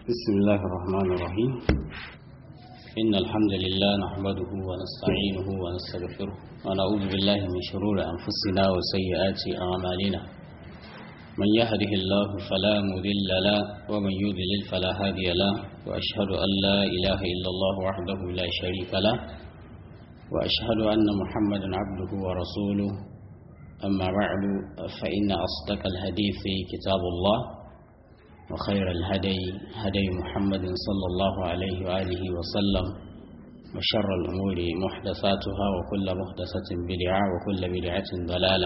بسم الله الرحمن الرحيم إن الحمد لله نحمده ونستعينه ونستغفره ونعوذ بالله من شرور أنفسنا وسيئات أعمالنا من يهده الله فلا مذل له ومن يذلل فلا هادي له وأشهد أن لا إله إلا الله وحده لا شريك له وأشهد أن محمدا عبده ورسوله أما بعد فإن أصدق الحديث كتاب الله وخير الهدي هدي محمد صلى الله عليه وآله وسلم وشر الأمور محدثاتها وكل محدثة بدعة وكل بدعة ضلالة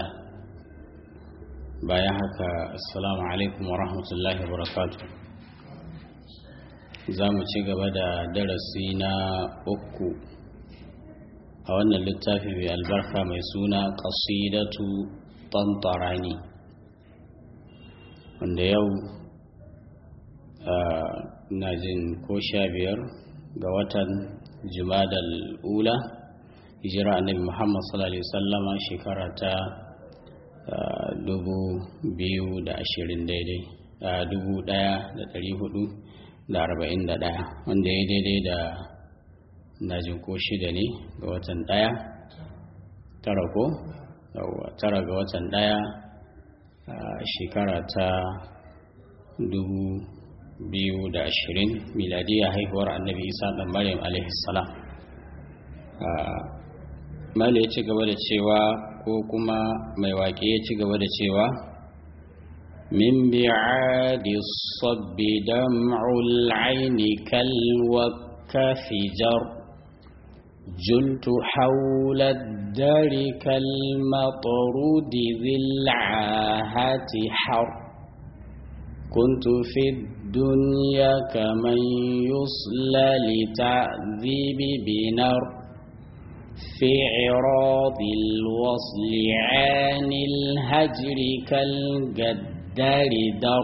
بايعك السلام عليكم ورحمة الله وبركاته zamu ci gaba da darasi na uku a wannan littafi mai albarka mai suna qasidatu tantarani wanda yau na jin ko sha biyar ga watan jumadal ula hijira annabi muhammad sallallahu alaihi wasallama shekara ta dubu biyu da ashirin daidai dubu daya da dari hudu da arba'in da daya wanda ya daidai da na jin ko shida ne ga watan daya tara ko tara ga watan daya shekara ta dubu biyu da ashirin miladiya haihuwar annabi isa ɗan maryam alaihissalam mali ya ci gaba da cewa ko kuma mai waƙe ya ci gaba da cewa min bi'adi sabbi dam'ul aini kal wakafijar جلت حول الدار كالمطرود ذي العاهة حر كنت في الدنيا كمن يصلى لتعذيب بنار في عراض الوصل عن الهجر كالجدار در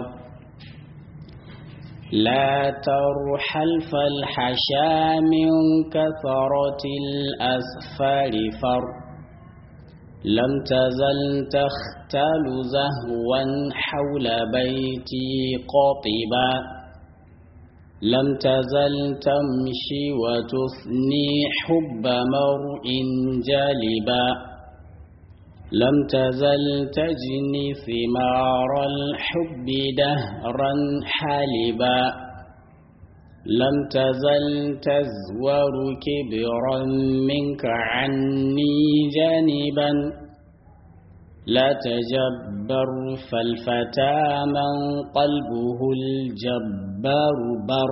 لا ترحل فالحشا من كثرة الأسفار فر لم تزل تختال زهوا حول بيتي قاطبا لم تزل تمشي وتثني حب مرء جالبا لم تزل تجني ثمار الحب دهرا حالبا لم تزل تزور كبرا منك عني جانبا لا تجبر فالفتى من قلبه الجبار بر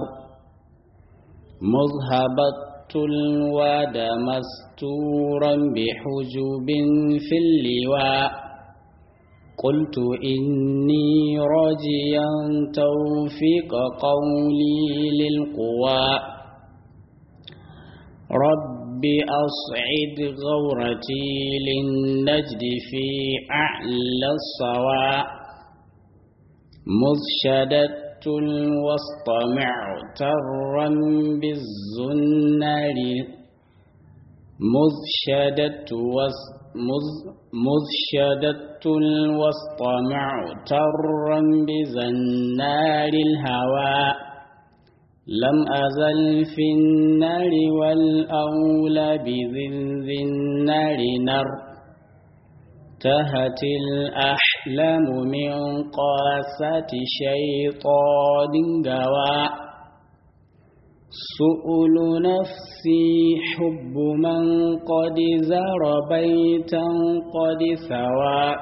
مذهبت الواد مستورا بحجب في اللواء قلت إني راجيا توفيق قولي للقوى رب أصعد غورتي للنجد في أعلى الصواء مذ شددت الوسط معترا بالزنار مذ شددت وسط مذ شددت الوسط معترا بزنار الهوى لم أزل في النار والأولى بذنذ النار نر تهت الأحلام من قاسة شيطان قوى سؤل نفسي حب من قد زار بيتا قد ثوى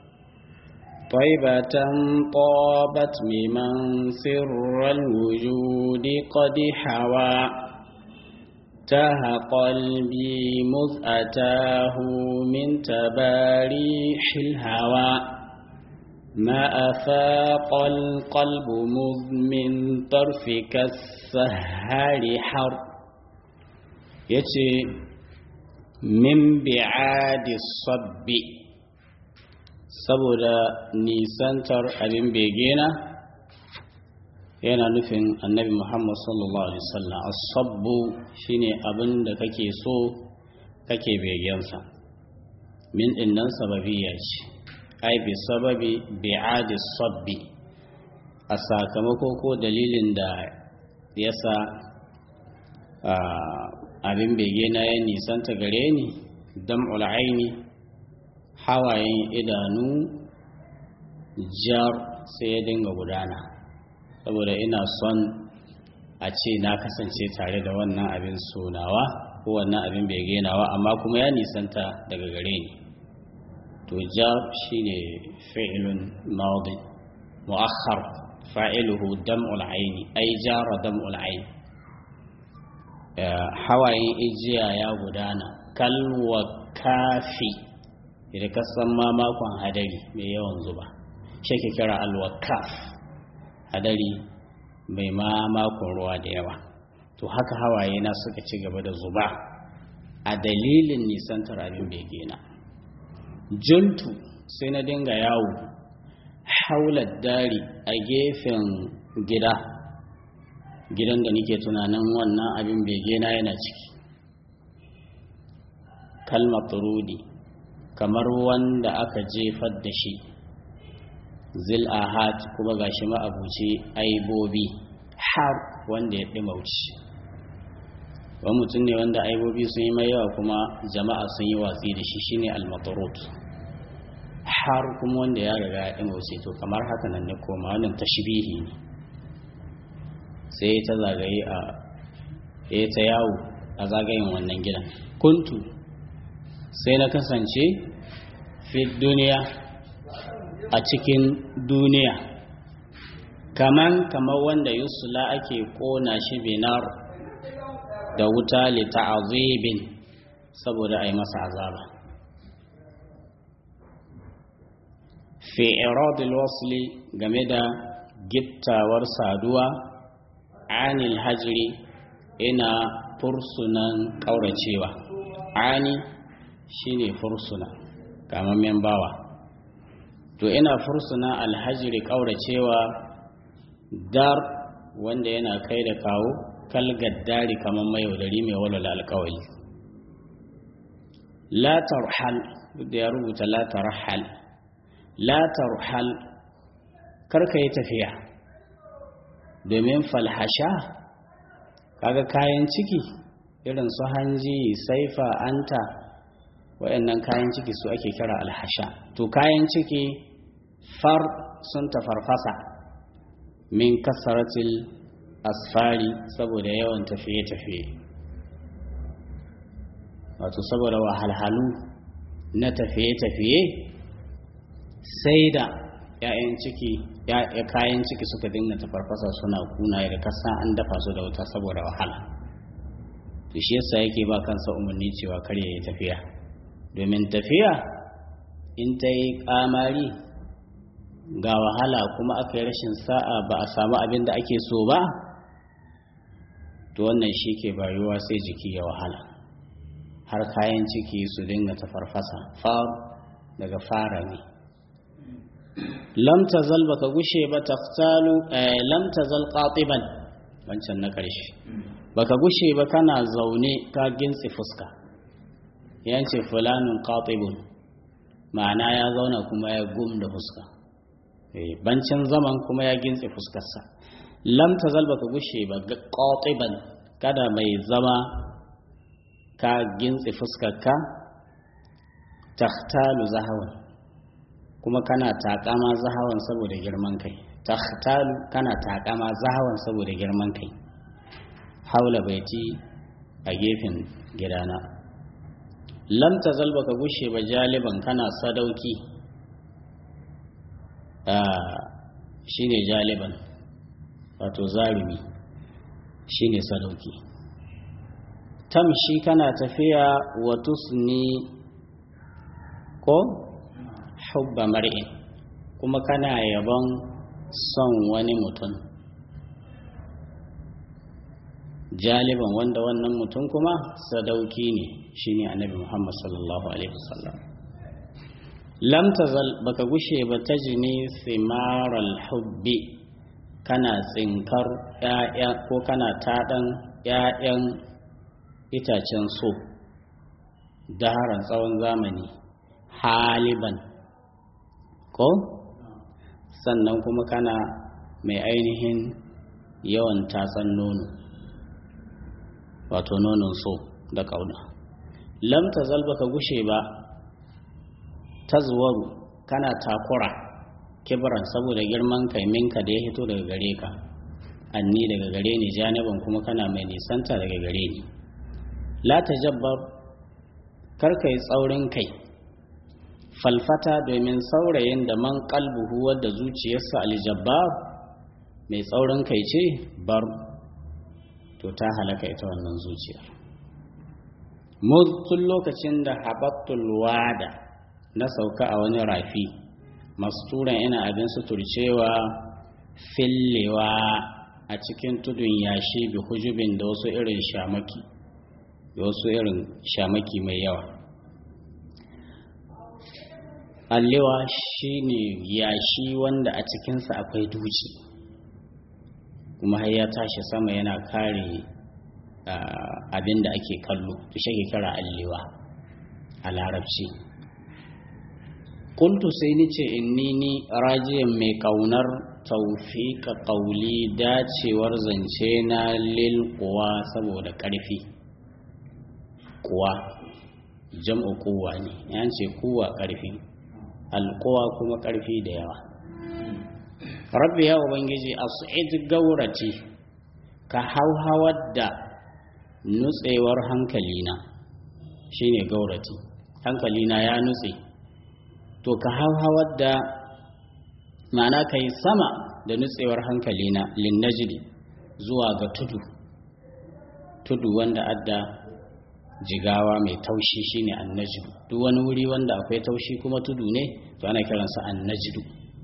طيبة طابت ممن سر الوجود قد حوى تاه قلبي مذ أتاه من تباريح الهوى ما أفاق القلب مذ من طرفك السهار حر يتي من بعاد الصب saboda nisantar abin begena yana nufin annabi muhammad sallallahu alaihi wasallam as-sabbu shine abin da kake so kake begensa min dinnan sababiyya ce ai bi sababi bi'adi sabbi a sakamako ko dalilin da yasa abin bege na ya nisanta gare ni dam'ul aini hawayen idanu jar sai ya dinga gudana saboda ina son a ce na kasance tare da wannan abin sunawa ko wannan abin bege nawa amma kuma ya nisanta daga gare ni to jar shine fi'lun madi mu'akhkhar fa'iluhu dam'ul aini ay jara dam'ul aini hawayen ijiya ya gudana kalwa kafi idan ka san ma makon hadari mai yawan zuba shi ke kira alwakaf hadari mai ma makon ruwa da yawa to haka hawaye na suka ci gaba da zuba a dalilin nisantar abin begena juntu sai na dinga yawo haular dari a gefen gida gidan da nake tunanin wannan abin begena yana ciki kalmar turudi kamar wanda aka jefar da shi zil ahad kuma gashi ma'abuci aibobi har wanda ya ɗimauci wani mutum ne wanda aibobi sun yi mai yawa kuma jama'a sun yi watsi da shi shine al-matarut har kuma wanda ya riga ya ɗimauci to kamar haka nan ne koma wannan tashbihi ne sai ta zagaye a ya ta yawo a zagayen wannan gidan kuntu sai na kasance fi duniya a cikin duniya kaman kamar wanda yusula ake kona shi binar da wuta li ta'azibin saboda a yi masa azaba fi iradil wasli game da gittawar saduwa anil hajri ina fursunan ƙauracewa ani shine fursuna kamammen bawa to ina fursuna alhajiri ƙauracewa dar wanda yana kai da kawo kalgaddari kamar mai yaudari mai walwala alkawali la tarhal da ya rubuta la tarhal la tarhal karka yi tafiya domin falhasha kaga kayan ciki irin su hanji saifa anta waɗannan kayan ciki su ake kira alhasha to kayan ciki far sun tafarfasa min kasaratil asfari saboda yawan tafiye-tafiye wato saboda wahalhalu na tafiye-tafiye sai da ‘ya'yan ciki ya kayan ciki suka dinga tafarfasa suna kuna da kasa an dafa su da wuta saboda wahala to shi yasa yake ba kansa umarni cewa kar ya yi tafiya domin tafiya in ta yi kamari ga wahala kuma aka yi rashin sa'a ba a samu abin da ake so ba to wannan shi ke bayuwa sai jiki ya wahala har kayan ciki su dinga tafarfasa far daga fara ne lam tazal baka gushe ba taftalu lam tazal qatiban wancan na karshe baka gushe ba kana zaune ka gintsi fuska yance fulanun qatibun ma'ana ya zauna kuma ya gum da fuska bancin zaman kuma ya gintse fuskarsa lam tazal baka gushe ba qatiban kada mai zama ka gintse fuskarka tahtalu zahawan kuma kana takama zahawan saboda girman kai tahtalu kana takama zahawan saboda girman kai haula baiti a gefen gidana lam tazal baka gushe ba jaliban kana sadauki shine jaliban wato zarumi shine sadauki tamshi kana tafiya wa tusni ko hubba mar'in kuma kana yabon son wani mutum jaliban wanda wannan mutum kuma sadauki ne shine annabi Muhammad sallallahu alaihi wasallam lam tazal baka gushe ba tajni simaral hubbi kana tsinkar ƴaƴa ko kana taɗan ƴaƴan itacen so daharan tsawon zamani haliban ko sannan kuma kana mai ainihin yawan tatsan nono wato nonon so da ƙauna lam ta zalba ka gushe ba ta zuwaru kana takura kibiran saboda girman kaiminka da ya hito daga gare ka anni daga gare ni janiban kuma kana mai nisanta daga gare ni la ta jabbar karka yi tsaurin kai falfata domin saurayin da man kalbuhu wadda zuciyarsa aljabbar mai tsaurin kai ce bar to ta halaka ita wannan zuciyar tun lokacin da haɓattul wada na sauka a wani rafi masturan ina abin suturcewa fillewa a cikin tudun yashi bi hujubin da wasu irin shamaki da wasu irin shamaki mai yawa allewa shine yashi wanda a cikinsa akwai duci kuma har ya tashi sama yana kare abin da ake kallo to shi kira allewa a larabci kuntu sai ni ce inni ni rajiyan mai kaunar taufika kauli dacewar zance na lil kuwa saboda ƙarfi kuwa jam'u kuwa ne yan ce kuwa ƙarfi alkuwa kuma ƙarfi da yawa rabbi ya ubangiji a su'id gaurati ka hauhawar da nutsewar hankalina shine gaurati hankalina ya nutse to ka hauhawar da ma'ana ka yi sama da nutsewar hankalina linnajili zuwa ga tudu tudu wanda adda jigawa mai taushi shine annajidu duk wani wuri wanda akwai taushi kuma tudu ne to ana kiransa annajidu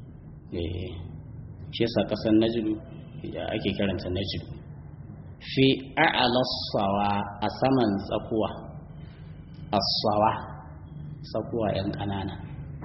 shi yasa kasar najidu ake kiranta najidu fi a'lasawa a saman tsakuwa asawa tsakuwa yan ƙanana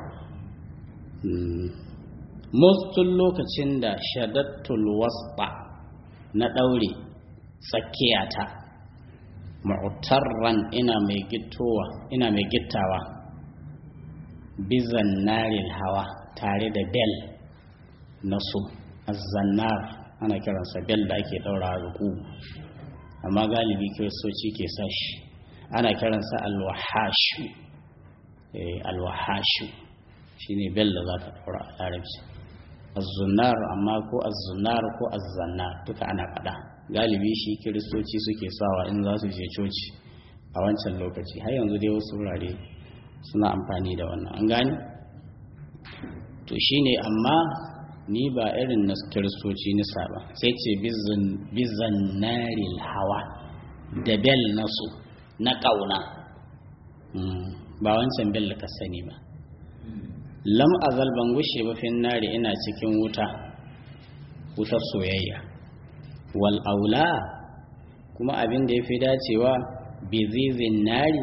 mustun lokacin da shadattul wasba na ɗaure tsakiyata mu'tarran ina mai gittowa ina mai gittawa bizan naril hawa tare da bel na su azannar ana kiransa bel da ake ɗaura ga ku amma galibi kiristoci ke sashi ana kiransa alwahashu alwahashu shine bel da za ka ɗaura a larabci azzunar amma ko azzunar ko azzannar duka ana faɗa galibi shi kiristoci suke sawa in za su je coci a wancan lokaci har yanzu dai wasu wurare suna amfani da wannan an gani to shine amma ni ba irin na kiristoci nisa ba sai ce bizan naril hawa da bel nasu na ƙauna ba wancan bel da ka sani ba lam azal ban gushe ba fin nari ina cikin wuta wutar soyayya wal aula kuma abin da ya fi dacewa bizizin nari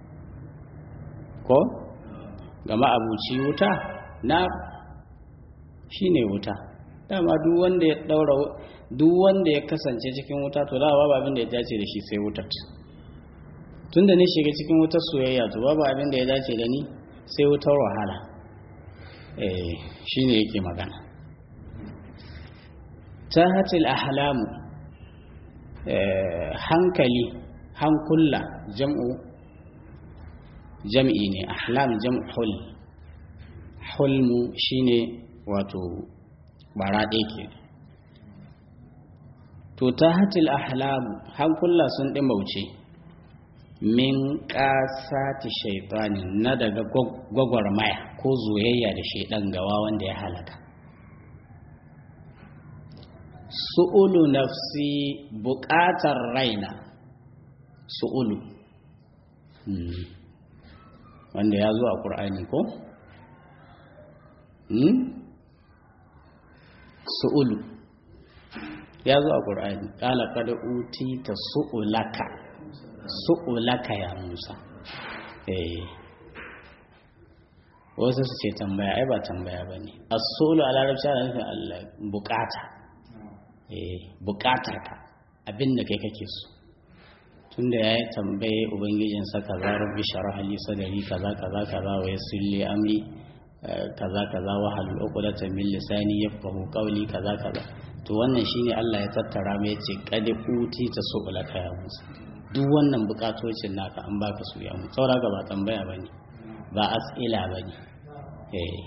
ko gama abuci wuta na shine wuta dama duk wanda ya daura duk wanda ya kasance cikin wuta to da babu abin da ya dace da shi sai wutar tunda ni shiga cikin wutar soyayya to babu abin da ya dace da ni sai wutar wahala eh shine yake magana tahatil ahlamu hankali hankula jam'u jam'i ne ahlam jam'u hul hulmu shine wato bara ɗaya ke to tahatil ahlamu hankula sun ɗimauce min ƙasati shaitani na daga gwagwarmaya ko zoyayya da shaidan gawa wanda ya halaka su'ulu nafsi buƙatar raina su'ulu wanda ya zo a ƙur'ani ko? su'ulu ya zo a ƙur'ani ƙala kada uti ta su'ulaka su'ulaka ya musa eh wasu su ce tambaya ai ba tambaya ba ne a su'ulu a larabci ana nufin allah bukata bukatar ka abin da kai kake so tunda ya yi tambaye ubangijinsa kaza rabbi sharah li sadari kaza kaza kaza wa yassir li amri kaza kaza wa hal uqdatan min lisani yafqahu qawli kaza kaza to wannan shine Allah ya tattara mai yace qad uti ta su'ulaka ya Musa duk wannan bukatocin naka an baka su ya Musa saura ga ba tambaya bane ba as'ila bane eh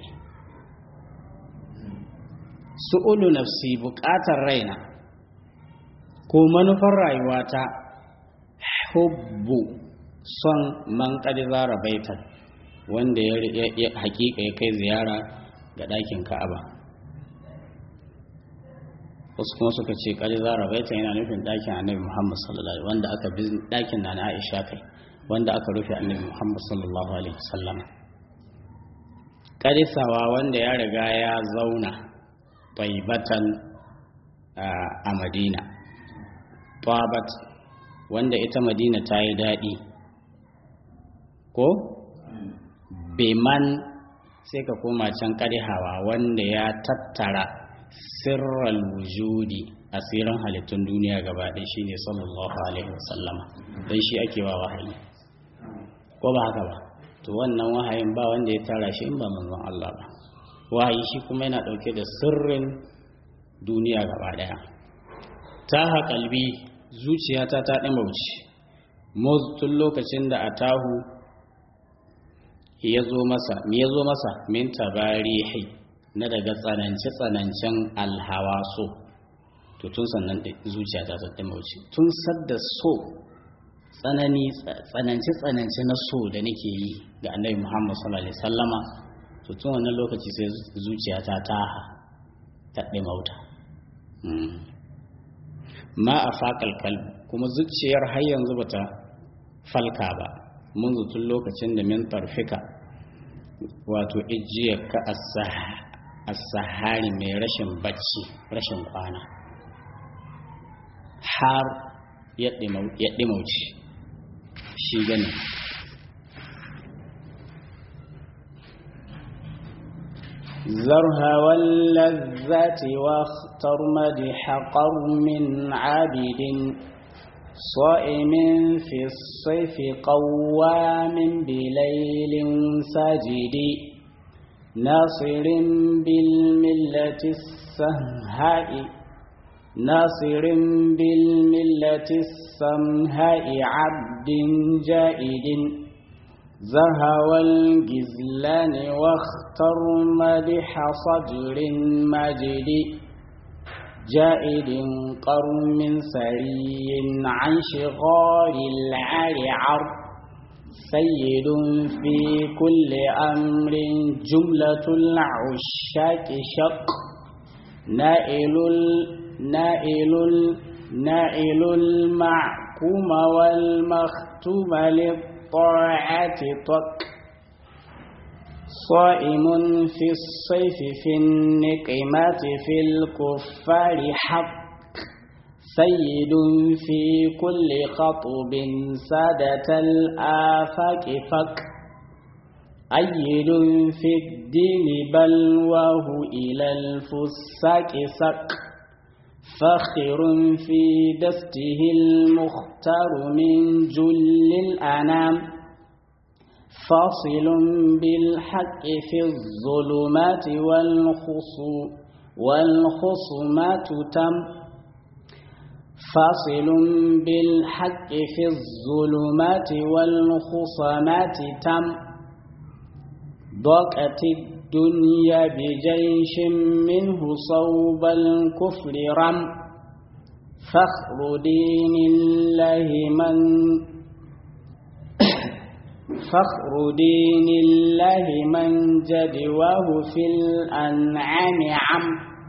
su'ulu nafsi bukatar raina ko manufar rayuwata hubbu son man qad zara baitan wanda ya hakika ya kai ziyara ga ɗakin Ka'aba wasu kuma suka ce ƙari zara baita yana nufin ɗakin annabi muhammad sallallahu alaihi wanda aka bi ɗakin na aisha kai wanda aka rufe annabi muhammad sallallahu alaihi wasallama ƙarisawa wanda ya riga ya zauna taibatan a madina tabat wanda ita madina ta yi daɗi ko beman sai ka koma can ƙarihawa wanda ya tattara sirral wujudi asirin halittun duniya gaba ɗaya shine sallallahu alaihi wasallama dan shi ake wa wahayi ko ba haka ba to wannan wahayin ba wanda ya tara shi in ba manzon Allah ba wahayi shi kuma yana ɗauke da sirrin duniya gaba ɗaya ta haƙalbi zuciyata ta ɗin bauchi tun lokacin da a tahu ya zo masa me ya zo masa min tabarihi na daga tsanance-tsanancen alhawa so to tun sannan zuciya ta ta mauci tun sadda so tsanani tsanance-tsanance na so da nake yi ga annabi muhammad sallallahu alaihi sallama to tun wannan lokaci sai zuciya ta ta ta mauta ma a faƙal kalbi kuma zuciyar har yanzu bata falka ba mun tun lokacin da min tarfika wato ijiyar ka as-sahari mai rashin bacci rashin kwana har ya ɗimauci shi gani zarha wallazati واختر مدح قرم عابد صائم في الصيف قوام بليل ساجد ناصر بالملة السمهاء ناصر بالملة السمهاء عبد جائد زهوى الجزلان واختر مدح صدر مجد جائد قرم سري عن شغار العرعر سيد في كل أمر جملة العشاق شق نائل نائل نائل المعكوم والمختوم للطاعة طق صائم في الصيف في النقمات في الكفار حق سيد في كل خطب سادة الآفاق فك أيد في الدين بلواه إلى الفساق سق فخر في دسته المختار من جل الأنام فاصل بالحق في الظلمات والخصو والخصومات تم فاصل بالحق في الظلمات والخصومات تم ضاقت الدنيا بجيش منه صوب الكفر رم فخر دين الله من فخر دين الله من جدواه في الأنعام عم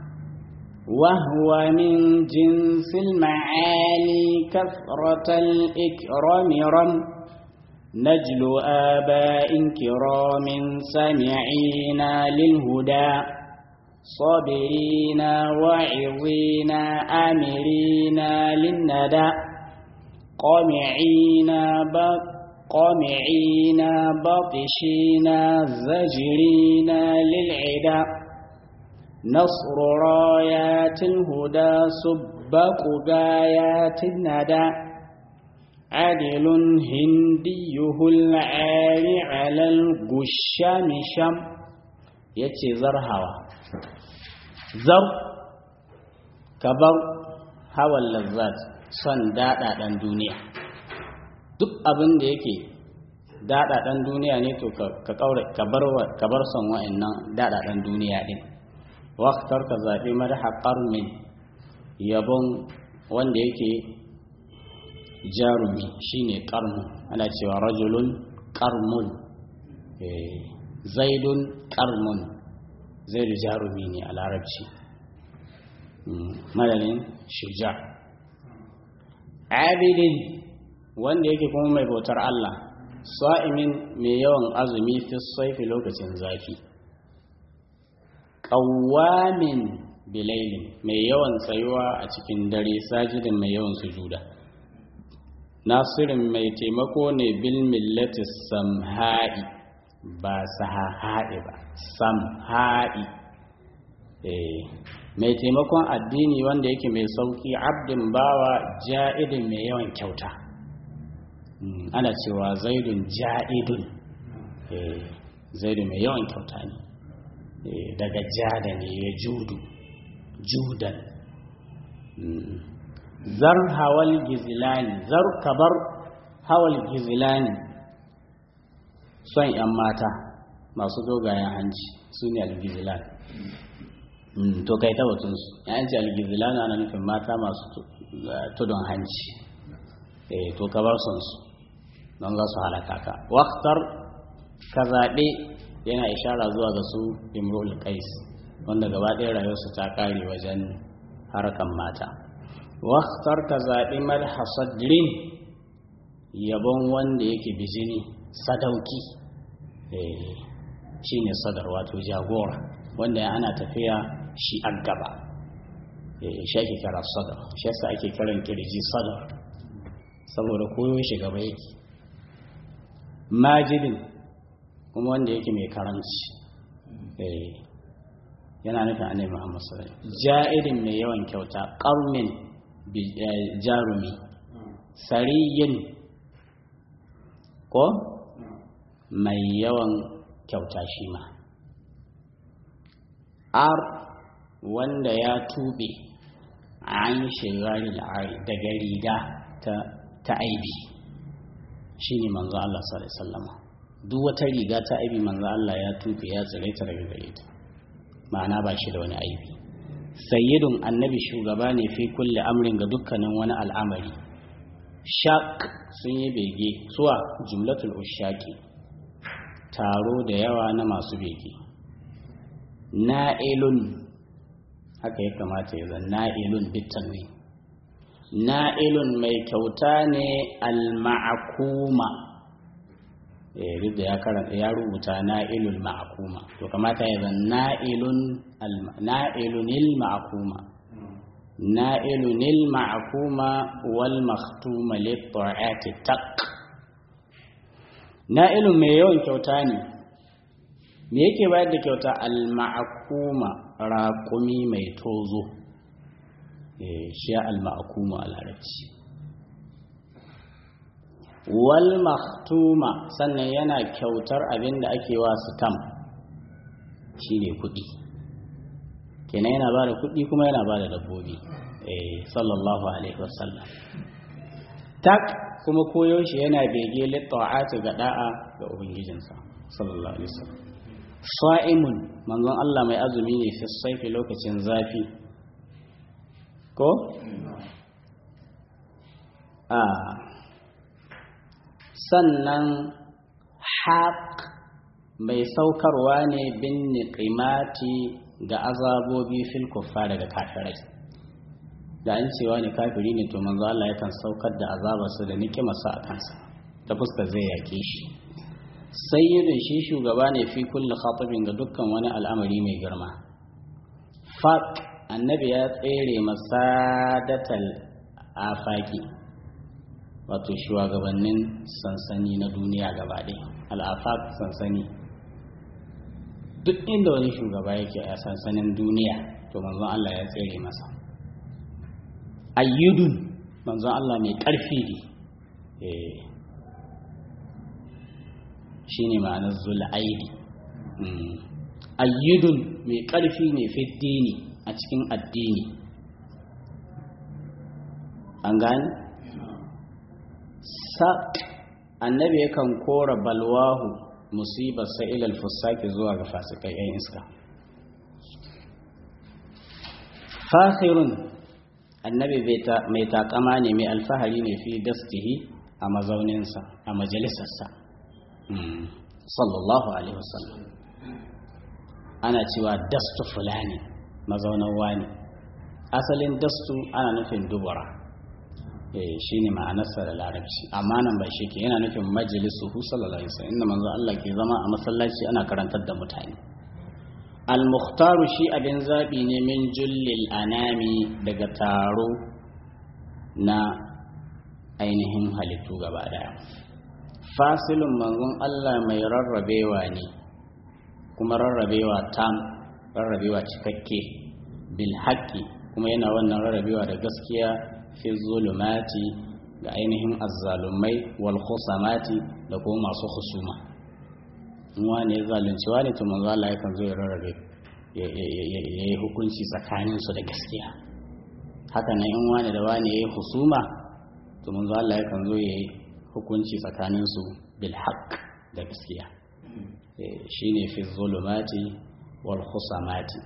وهو من جنس المعالي كثرة الإكرام رم نجل آباء كرام سامعين للهدى صابرين واعظين آمرين للندى قامعين بق قامعين باطشين زجرين للعدا نصر رايات الهدى سبق غايات الندى عدل هنديه العالي على القشام شم yace zarhawa zar ka bar hawan lazzat son daɗaɗen duniya duk abin da yake daɗaɗen duniya ne to ka bar son wa'annan daɗaɗen duniya ɗin waktar ka zaɓi madaha ƙarmin yabon wanda yake jarumi shine ƙarmun ana cewa rajulun ƙarmun zaidun ƙarmun zaidu jarumi ne a larabci madalin shuja abidin wanda yake kuma mai bautar Allah sa'imin mai yawan azumi fi saifi lokacin zafi ƙawamin bilailin mai yawan tsayuwa a cikin dare sajidin mai yawan sujuda nasirin mai taimako ne bil millati samha'i ba sahaha'i ba samha'i mai taimakon addini wanda yake mai sauki abdin bawa ja'idin mai yawan kyauta ana cewa zaidun ja'idun zaidun mai yawan kyauta ne daga jada ne ya judu judan zar hawal gizilani zar kabar hawal gizilani son 'yan mata masu dogayen hanci su ne algizilani to kai ta batunsu yan ce algizilani ana nufin mata masu tudun hanci to kabar son su don za su halaka ka waktar ka zaɓe yana ishara zuwa ga su imrul qais wanda gaba ɗaya rayuwarsu ta kare wajen harkan mata waktar ka zaɓi madhasadrin yabon wanda yake bijini sadauki shi ne sadar wato jagora wanda ana tafiya shi an gaba shi ake kira sadar shi yasa ake kiran kirji sadar saboda koyo shi gaba yake majidin kuma wanda yake mai karanci yana nufin annabi Muhammad sallallahu alaihi ja'idin mai yawan kyauta qarmin jarumi sariyin ko mai yawan kyauta shi ma ar wanda ya tube an shigari daga riga ta aibi shi ne manzo Allah sallallahu alaihi wasallam duk wata riga ta aibi manzo Allah ya tufe ya tsire ta daga gare ta ma'ana ba shi da wani aibi sayyidun annabi shugaba ne fi kulli amrin ga dukkanin wani al'amari shaq sun yi bege suwa jumlatul ushaqi taro da yawa na masu bege na'ilun haka ya kamata ya zan na'ilun bitanwi na'ilun mai kyauta ne al-ma'akuma eh da ya karanta ya rubuta na'ilul ma'akuma to kamata ya zan na'ilun na'ilunil ma'akuma na'ilunil ma'akuma wal makhtuma lit-ta'ati taq na'ilun mai yawan kyauta ne me yake bayar da kyauta al-ma'akuma raƙumi mai tozo shi al-ma'akuma a larabci wal maktuma sannan yana kyautar abin da ake wa sitam shine kuɗi kenan yana ba da kuɗi kuma yana ba da dabbobi sallallahu alaihi wasallam tak kuma koyo shi yana bege litta'ati ga da'a ga ubangijinsa sallallahu alaihi wasallam sa'imun manzon Allah mai azumi ne fi saifi lokacin zafi ko a sannan haƙ mai saukarwa ne bin niƙimati ga azabobi fil kuffa daga kafirai da an cewa ne kafiri ne to manzo Allah yakan saukar da azabarsa da nikimarsa a kansa ta fuskar zai yake shi sayyidun shi shugaba ne fi kulli khatabin ga dukkan wani al'amari mai girma faq annabi ya tsere masadatal afaki wato shugabannin sansani na duniya gaba ɗaya al'afaq sansani duk inda wani shugaba yake a sansanin duniya to manzon Allah ya tsere masa ayyudun manzon Allah mai ƙarfi ne shi ne ma'anar zul'aidi ayyudun mai ƙarfi ne fiddini a cikin addini an gane sa annabi yakan kora balwahu musibar sa'ilal fusaki zuwa ga fasikai yan iska fakhirun annabi mai takama ne mai alfahari ne fi dastihi a mazauninsa a majalisarsa sallallahu alaihi wasallam ana cewa dastu fulani mazaunan wani asalin dastu ana nufin dubura shi ne ma'anarsa da larabci amma nan ba shi ke yana nufin majalisu hu sallallahu alaihi wasallam inda manzo Allah ke zama a masallaci ana karantar da mutane al-mukhtaru shi abin zabi ne min jullil anami daga taro na ainihin halittu gaba daya fasilun manzon Allah mai rarrabewa ne kuma rarrabewa tam rarrabewa cikakke bil haqqi kuma yana wannan rarrabewa da gaskiya fi zulumati ga ainihin azzalumai wal khusamati da kuma masu husuma in wani ya zalunci wani to manzo Allah yakan zo ya rarrabe ya yi hukunci tsakanin su da gaskiya haka nan in wani da wani ya yi husuma to manzo Allah yakan zo ya yi hukunci tsakanin su bil haqq da gaskiya shine fi zulumati wal khusamati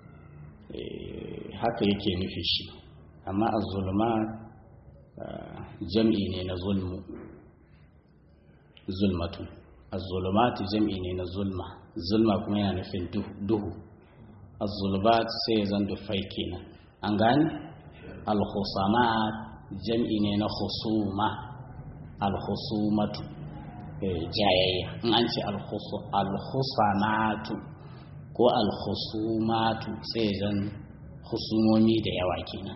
haka yake nufi shi amma az-zulumat jam'i ne na zulmu zulmatu az-zulumat jam'i ne na zulma zulma kuma yana nufin duhu az-zulubat sai ya zan dufai kenan an gane al-khusamat jam'i ne na khusuma al-khusumatu jayayya in an ce al-khusamatu ko al-khusumatu sai ya zan husumomi da yawa kenan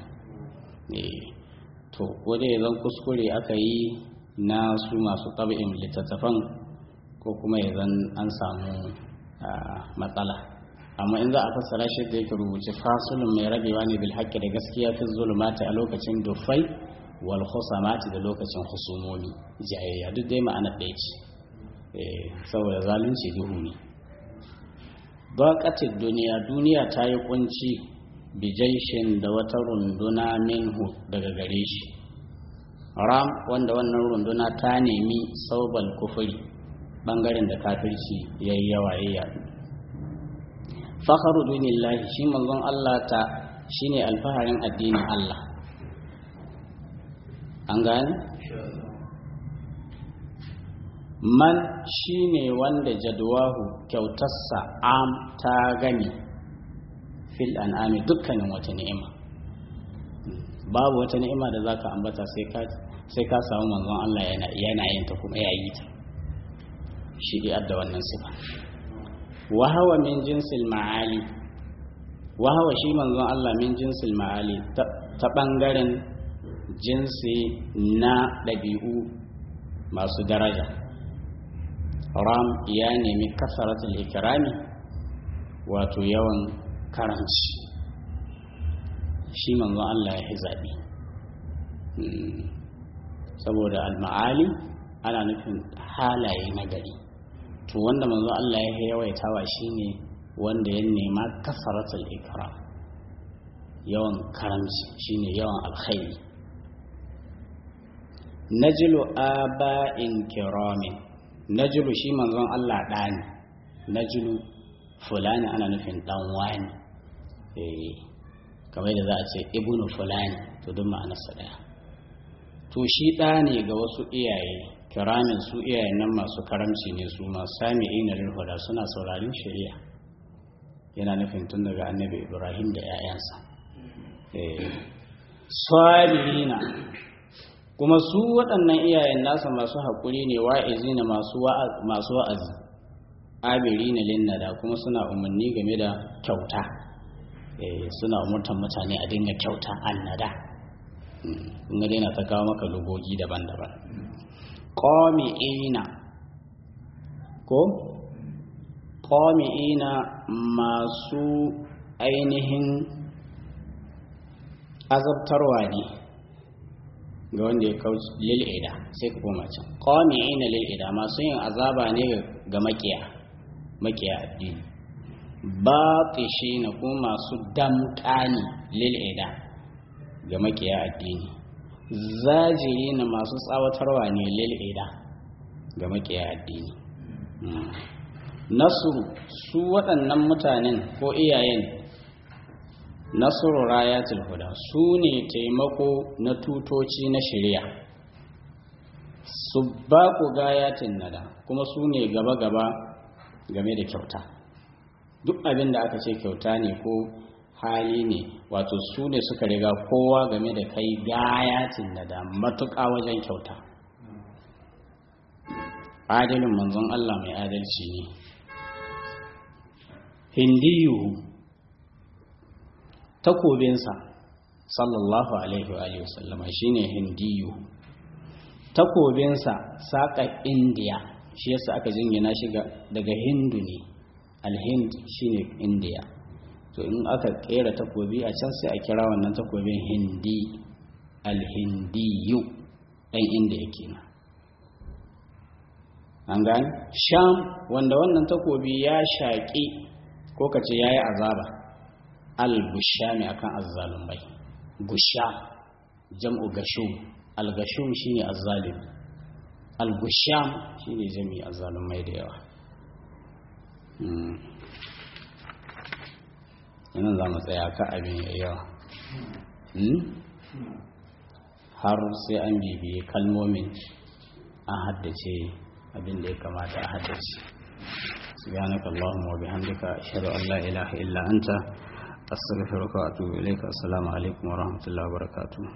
to ko dai zan kuskure aka yi na su masu ɗab'in littattafan ko kuma ya zan an samu matsala amma in za a fassara shi da yake rubuce fasulun mai rabewa ne bil haƙƙi da gaskiya fi zulumati a lokacin dufai wal khusamati da lokacin husumomi jayayya duk dai ma'ana ɗaya ce saboda zalunci duhu ne baƙatin duniya duniya ta yi kunci bijaishin da wata runduna minhu daga gare shi ram wanda wannan runduna ta nemi saubal kufuri bangaren da kafirci ya yi yawa ya yadu fakharu dunillahi shi manzon Allah ta shine alfaharin addinin Allah an gane man shine wanda jadwahu kyautarsa am ta gani fil an'ami dukkanin wata ni'ima babu wata ni'ima da zaka ambata sai ka sai ka samu manzon Allah yana yana yin ta kuma ya yi ta shi dai adda wannan sifa wa hawa min jinsil ma'ali wa hawa shi manzon Allah min jinsil ma'ali ta bangaren jinsi na ɗabi'u masu daraja ram ya nemi kasaratul ikrami wato yawan karanci shi manzo Allah ya yi zaɓi saboda al-ma'ali ana nufin halaye na gari to wanda manzo Allah ya yawaitawa shine wanda ya nema kasaratul ikram yawan karamci shine yawan alkhairi najlu aba'in kiramin najlu shi manzon Allah ɗani najlu fulani ana nufin ɗan wani kamar da za a ce ibnu fulani to duk ma'anarsa ɗaya to shi ɗa ne ga wasu iyaye kiramin su iyayen nan masu karamci ne su masu sami ina huda suna saurarin shari'a yana nufin tun daga annabi ibrahim da 'ya'yansa sabirina kuma su waɗannan iyayen nasa masu haƙuri ne wa'izi na masu wa'azi abiri na linnada kuma suna umarni game da kyauta suna umurtan mutane a dinga kyauta annada in ga daina ta kawo maka lugogi daban-daban ƙomi'ina ko ƙomi'ina masu ainihin azabtarwa ne ga wanda ya kauci lil'ida sai ka koma can ƙomi'ina lil'ida masu yin azaba ne ga makiya makiya addini baƙishi na kuma masu damƙani lil'ida ga makiya addini zajiri na masu tsawatarwa ne lil'ida ga makiya addini nasuru su waɗannan mutanen ko iyayen nasuru rayatul huda su ne taimako na tutoci na shirya su ba ku gayatin nada kuma su ne gaba-gaba game da kyauta duk abin da aka ce kyauta ne ko hali ne wato su ne suka riga kowa game da kai gayatin nada matuƙa wajen kyauta adalin manzon Allah mai adalci ne hindiyu takobinsa sallallahu alaihi wa sallama shine hindiyu takobinsa saƙa indiya shi yasa aka jingina shi daga hindu ne alhind shine indiya to in aka kera takobi a can sai a kira wannan takobin hindi alhindiyu ɗan indiya kenan an gani sham wanda wannan takobi ya shaƙi ko ka ce ya yi azaba al-gushami akan azzalumai gusha jam'u gashum al-gashum shine azzalim al-gusham shine jami azzalumai da yawa yana za mu tsaya ka abin ya yawa har sai an bibiye kalmomin an haddace abin da ya kamata a haddace subhanaka allahumma wa bihamdika ashhadu an la ilaha illa anta astaghfiruka wa atubu ilayka assalamu alaikum wa rahmatullahi wa barakatuh